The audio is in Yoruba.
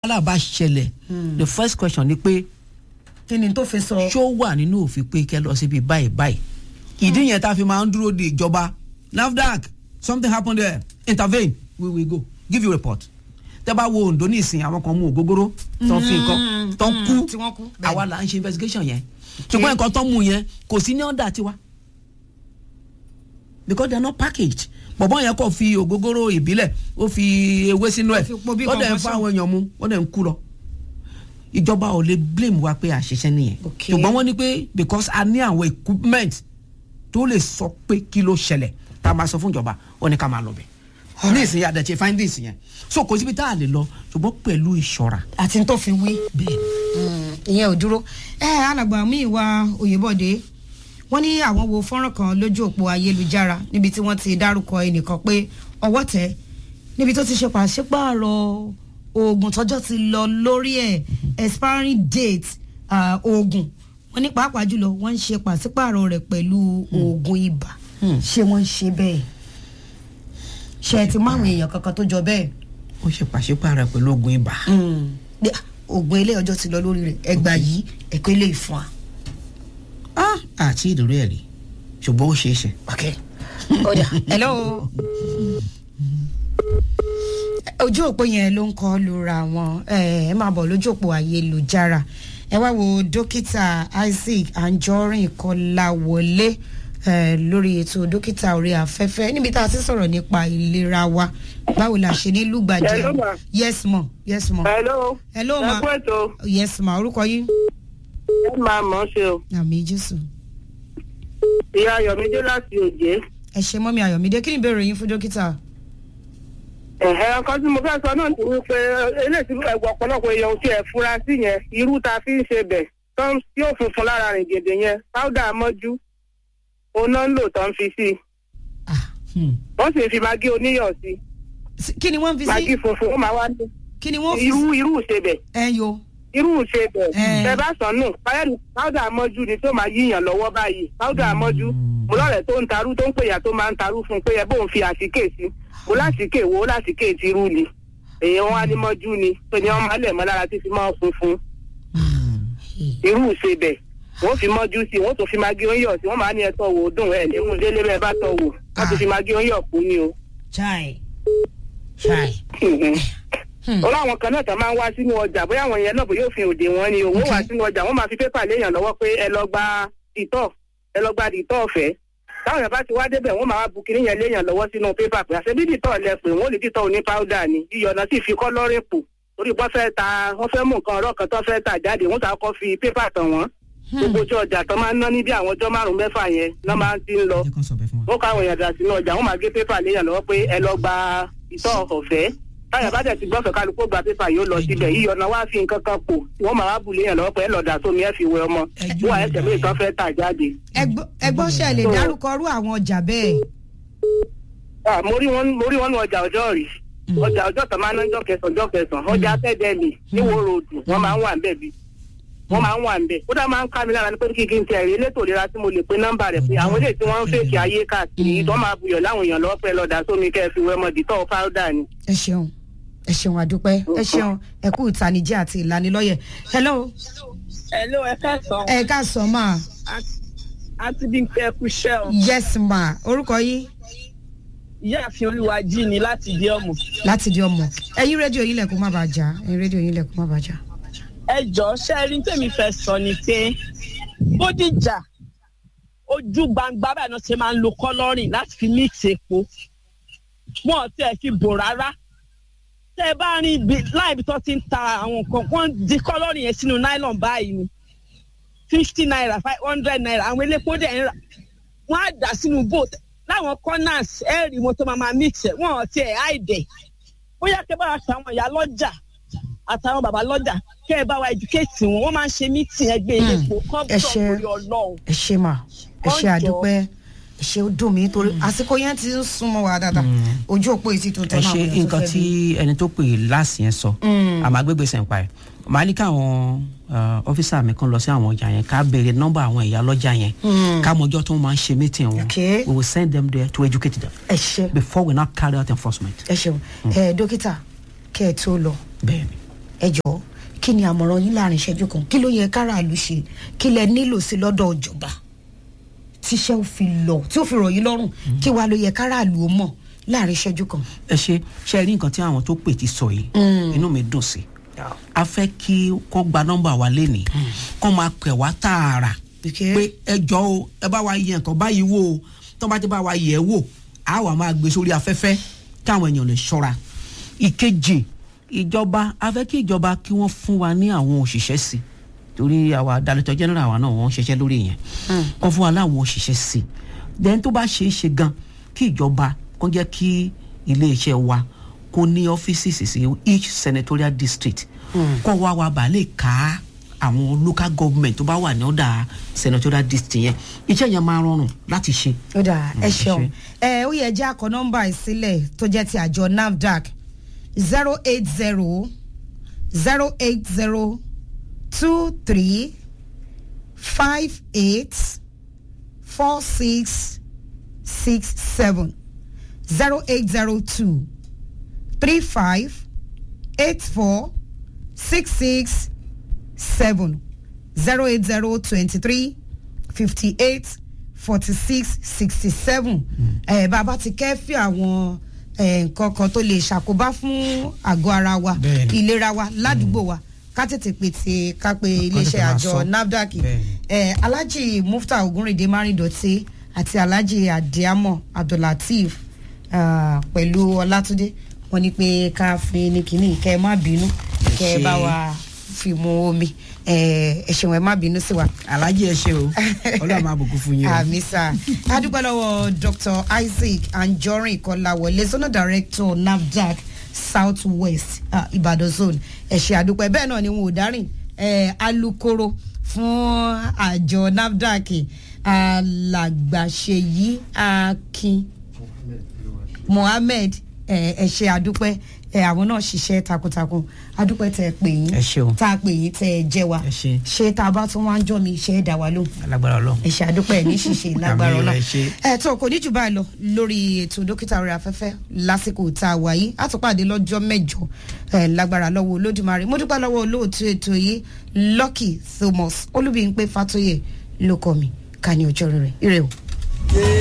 wàhálà bá ṣẹlẹ̀ the first question ni pé kí ni tó fi sọ. ṣó wà nínú òfin pé kẹ́ lọ síbi báyìí báyìí ìdí yẹn tá a fi máa ń dúró de ìjọba nafdac something happen there intervene we will go give you report tẹ́ bá wo ondo ní ìsìn àwọn kan mú ògógóró tó ń fi nǹkan tó ń kú tí wọ́n kú, bẹ́ẹ̀ àwa là ń ṣe investigation yẹn ṣùgbọ́n nǹkan tó ń mú yẹn kò sí ní ọ̀dà tiwa because they are not packaged bọ̀bọ̀ yẹn kò fi ògógóró ìbílẹ̀ ó fi ewé sínú ẹ̀ Ó fi po bí ó dẹ̀ ń concoction. fa àwọn èèyàn mu ó dẹ̀ ń kú lọ ìjọba ò lè blame wa pé àṣìṣe nìyẹn Okay. ṣùgbọ́n wọ́n ní pé because a ní àwọn equipment tó lè sọ pé kí ló ṣẹlẹ̀ tá a máa sọ fún ìjọba ó ní ká máa lọ bẹ̀ ní ìsìn àdẹ̀tí findings yẹn so kò síbi tá a lè lọ ṣùgbọ́n pẹ̀lú ìṣọ́ra àti tó fi wí. bẹ́ẹ̀ ìyẹn ò dúró ẹ alàgbà mi ìwà òyìnbọdé wọn ní àwọn wo fọ́nrán kan lójú òpó ayélujára níbi tí wọ́n ti dárúkọ ẹnìkan pé ọwọ́ tẹ̀ níbi tó ti ṣe pàṣípààrọ̀ oògùn tọ́jọ́ ti lọ lórí ẹ̀ expiring date ah, oògùn wọn ní pàápàá jùlọ wọ́n ń ṣe pàṣípààrọ̀ rẹ̀ pẹ̀lú oògùn ibà ṣé wọ́n ń ṣe bẹ́ẹ̀ ṣe ẹ ti mú àwọn èèyàn kankan tó jọ bẹ́ẹ̀ ó ṣe pàṣípààrọ̀ pẹ̀lú oògùn ibà Ní, ah, oògùn ilé ọjọ́ ti lọ lórí rẹ̀ ẹgbàá yìí ẹ̀kọ́ ilé ìfún wa. ah àti ìdúró ẹ̀ rí ṣùgbọ́n ó ṣeé ṣe. Okay. Oda. Hello. Ojú òpó yẹn ló ń kọ́ lura wọn. Ẹ ẹ máa bọ̀ lójú òpó ayélujára. Ẹ wá wo dókítà Isaac Anjorin Kọ́láwọlé ẹ lórí ètò dókítà orí afẹ́fẹ́ níbi tá a ti sọ̀rọ̀ nípa ìlera wa. Báwo la ṣe ní lùgbàdì? Hello, ma. Yes ma. Yes ma. hello. Hello, ma. ẹ kú ètò Yes ma. Orúkọ yín? ẹ máa mọ̀ ọ́ ṣe o. Àmì Jésù. ìyá ayọ̀mídé láti òjé. Ẹ ṣe mọ́mi Ayọ̀mídé. Kí ni ìbéèrè yín fún dókítà? ẹ̀hẹ́ ọkọ tí mo fẹ́ sọ náà ti wí pé eléyìí tí ẹ̀gbọ́n ọ̀pọ̀lọpọ̀ èèyàn tí ẹ̀ fura sí yẹn irú ta fi ń ṣe bẹ̀ tó ń- tí yóò funfun lára rìn gèdè yẹn páúdà mọ́jú oná ń lò tó ń fi sí i Ah. Hmm. wọ́n sì fi magí oníyọ̀ sí i Sí- Kí ni wọ́n fi magí sí? funfun ó máa wá ní Kí ni wọ́n fi sí? irú irú ṣe bẹ̀ ẹ yo irú ṣe bẹ̀ Eh. ẹ bá sọ nù páyẹ̀dù páúdà mọ́jú ni tó máa yíyàn lọ́wọ́ báyìí páúdà mọ́jú mo lọ́rẹ̀ẹ́ tó ń tarú tó ń pèyà tó máa ń tarú fún un pé ẹ bóun fi àsìkè sí mo lásìkè wo lásìkè ti rú ni èèyàn wa ní mọ́jú ni tó ní wọ́n máa lẹ̀ mọ́ lára tí fi máa ń funfun irú ṣe bẹ̀ wọ́n fi mọ́jú sí i wọ́n tún fi magi oúnjẹ sí i wọ́n máa ní ẹ̀tọ́ wò ó dùn ẹ̀ nímú délé bẹ́ẹ̀ bá tọ́ wò wọ́n tún fi magi oúnjẹ kú ni o. chai chai ó láwọn kan náà tán máa ń wá sínú ọjà bóyá àwọn yẹn náà bóyá òfin òde wọn ni owó wá sínú ọjà wọ́n máa fi pépà léèyàn lọ́wọ́ pé ẹ lọ gba ìtọ̀ ẹ lọ gba ìtọ̀ ọ̀fẹ́ táwọn yẹn bá ti wá débẹ̀ wọ́n máa wá bu kinní yẹn léèyàn lọ́wọ́ sínú pépà pé àṣẹ bí dìtọ̀ lẹ pé wọ́n ò ní dìtọ̀ oní páúdà ni yíyọ náà sì fi kọ́lọ́rìn pò torí wọ́n fẹ́ ta wọ́n fẹ́ mú nǹkan ọ̀rọ̀ kan tó fẹ́ tà jáde wọ́n sàkọ́ fi pépà tàn wọ́n gbogbo ojú ọjà tó máa ń ná ní bí àwọn ọjọ́ márùn-ún mẹ́fà yẹn náà máa ń ti ń lọ ẹ jẹ́ kó sọ bẹ́ẹ̀ fún wa. wọ́n kọ́ àwọn èèyàn dà sínú ọjà wọ́n máa gé pépà léèyàn lọ́wọ́ pé ẹ lọ gba ìtọ́ ọ̀fẹ́ táyà bá dẹ̀ ti gbọ́fẹ̀ kálukú gba pépà yóò lọ síbẹ̀ yíyọ náà wá fi nǹkan kan pò wọ́n máa wá bù léèyàn lọ́wọ́ pé ẹ lọ dà sómi ẹ fi wẹ ọmọ Ẹjú wọ́n mi ẹsẹ̀ dà. mi kan fẹ́ tà jáde. ẹgbọ́n ṣe lè dárúkọ rú àwọn ọjà bẹ́ẹ̀ Ah, mo rí wọn mo rí wọn ní ọjà ọjọ́ rí ọjà ọjọ́ tó máa ń ná ọjọ́ kẹsàn-án ọjọ́ kẹsàn-án ọjà tẹ́dẹ̀lì níwò ròdù wọ́n máa ń wà ń bẹ̀ bí wọ́n máa ń wà ń bẹ̀ kódà máa ń ká mi lára ní pé kí kí n tẹ̀ rí elétò ìlera tí mo lè pe nọ́mbà rẹ̀ pé àwọn eléyìí tí wọ́n ń fèkì ayé káàkiri yìí tó máa buyọ̀ láwọn èèyàn lọ́wọ́ pẹ́ lọ́dà sómi kẹ́ ẹ fi wẹ́ mọ́ dìtọ́ fáwọ́dà ni. ẹ ṣeun ẹ ṣeun àdúpẹ́ ẹ ṣeun ẹ kú ìtanijí àti ìlanilọ́yẹ̀ hello Hello, ẹ káàsán. ẹ káàsán ma Àti bí n fẹ́ kú ṣẹ́ o. yes ma orúkọ yín Ìyáàfin Olúwají ni láti di ọmọ. láti di ọmọ ẹyin rédíò yín lẹkùn má bàa jà ẹyin rédíò yín lẹkùn má bàa jà. Ẹ jọ ṣé rí tèmi fẹ́ sọ ni pé Bódìjà ojú gbangba báyìí náà ṣe máa ń lo kọ́lọ́rìn láti fi mix epo. Wọ́n ò tiẹ̀ fi bò rárá. Tẹ́ ẹ bá rí ibi láìbi tó ti ń ta àwọn nǹkan wọ́n di kọ́lọ́rìn yẹn sínú nylon báyìí ni. fifty naira five hundred naira àwọn elépo dẹ̀ ń rà. Wọ́n á dà sínú boat láwọn corners ẹ̀rì wọn tó máa máa mix ẹ̀ wọ́n ò tiẹ̀ àìdẹ̀. Bóyá kẹ́ bá wa ṣe àwọn ìyá lọ́jà àtàwọn bàbá lọ́jà kẹ́ ẹ bá wa educate wọn wọ́n máa ń ṣe mítìn ẹgbẹ́ ilé epo ẹ ṣe- kọ́ńtọ̀ orí ọlọ́run. ẹ ṣe mà ẹ ṣe Ọjọ́. àdúpẹ́ ẹ ṣe ó dùn mí torí àsìkò yẹn ti ń súnmọ́ wa dáadáa ojú òpó yìí ti tún ẹ tọ́ náà ṣe àwọn èèyàn tó nǹkan fẹ́ tí bí. ẹni tó pè láàsì yẹn sọ àmọ́ agbègbè sẹ̀ǹpa ẹ̀ màá ní káwọn ọ́fíìsà mi kan lọ sí àwọn ọjà yẹn ká béèrè nọ́mbà àwọn ìyá lọ́jà yẹn ká mọjọ́ tó máa ń ṣe meeting wọn Okay. we will send them there to educate them ẹ ṣe before we now carry out enforcement. ẹ ṣeun ẹ dókítà kẹ ẹ tó lọ bẹ́ẹ̀ni ẹ jọ̀ọ́ kí ni àmọ̀ràn yín láàrin ìṣẹ́jú kan kí ló yẹ káràlú ṣe kí lẹ nílò sí lọ́dọ̀ ìjọba tíṣẹ́ ò fi lọ tí ó fi rọ̀ yín lọ́rùn kí wàá ló yẹ káràlú ó mọ̀ láàrin ìṣẹ́jú kan. ẹ ṣe ṣe rí nǹkan tí àwọn tó pè ti sọ yìí inú mi dùn sí a fẹ́ kí kó gba nọ́mbà wa lénìí kó máa pẹ̀ wá tààrà Okay. pé ẹ jọ o ẹ bá wa yẹ nǹkan báyìí wò o tó bá ti bá wa yẹ̀ ẹ́ wò á wà máa gbé sórí afẹ́fẹ́ káwọn èèyàn lè ṣọ́ra ìkejì ìjọba a fẹ́ kí ìjọba kí wọ́n fún wa ní àwọn òṣìṣẹ́ sí i torí àwa director general wa náà wọ́n ń ṣiṣẹ́ lórí yẹn kọ́ fún wa láwọn òṣìṣẹ́ sí i then tó bá ṣe é ṣe gan kí ìjọba kó jẹ́ kí iléeṣẹ́ wa kó ní ọ́fíìsì sí each senatorial district kó wá wa bàa lè ká àwọn local government tó bá wà ní ọ̀dà senatorial district yẹn iṣẹ́ yẹn máa rọrùn láti ṣe. ó dà ẹ ẹ ṣeun ṣé. ẹ ó yẹ jẹ́ àkọ́ nọ́mbà ìsílẹ̀ tó jẹ́ ti àjọ nafdac zero eight zero zero eight zero two three five eight four six six seven zero eight zero two three five eight four six six seven zero eight zero twenty three fifty eight forty six sixty seven ẹ bàbá ti kẹ́fì àwọn eh, nǹkan kan tó lè ṣàkóbá fún àgọ́ ara wa Bẹ́ẹ̀ni. ìlera wa ládùúgbò wa ká tètè pètè ká pe iléeṣẹ́ máa àjọ sọ. nafdac Bẹ́ẹ̀ni. eh, alhaji mufta ogunrinde marindoti àti alhaji adiamo abdullateef ah, pẹ̀lú ọlátúndé wọ́n ní pé ká fi ní kínní kẹ́ ẹ má bínú kẹ́ ẹ ṣé. bá wa fi mu omi ẹ ẹ ṣeun ẹ má bínú sí wa alájí ẹ ṣe o ọlọ́run máa bùkún fún yín o. àmì sá adúpẹ́ lọ́wọ́ dr isaac anjorin kọ́láwọlé zona director nafdac south west uh, ibadan zone ẹ ṣe àdúpẹ́ bẹ́ẹ̀ náà ni wọn ò dárìn eh, alukoro fún àjọ nafdac alàgbàṣeyí akin mohammed ẹ ẹ ṣe àdúpẹ́ ẹ àwọn náà ṣiṣẹ́ takuntakun àdúpẹ́ tẹ ẹ pè yín Ẹ ṣeun. tá a pè yín tẹ ẹ jẹ́ wa Ẹ ṣé. ṣé tá a bá tún wá ń jọ mi ṣe é dá wa lóhùn alágbára ọlọ́run. ẹ ṣe àdúpẹ́ ní ṣíṣe lágbára Àmì ọlọ́ ẹ ṣé. ẹ tó kò ní jù báyìí lọ lórí ètò dókítà orí afẹ́fẹ́ lásìkò tá a wà yìí a tún pàdé lọ́jọ́ mẹ́jọ ẹ lágbára lọ́wọ́ olódùmarè mo dúpẹ́ lọ́wọ́ olóòtú ètò yìí lucky thomas olúbíyìnpé fatoyè ló kọ́ mi ká ní ọjọ́ rere ire o.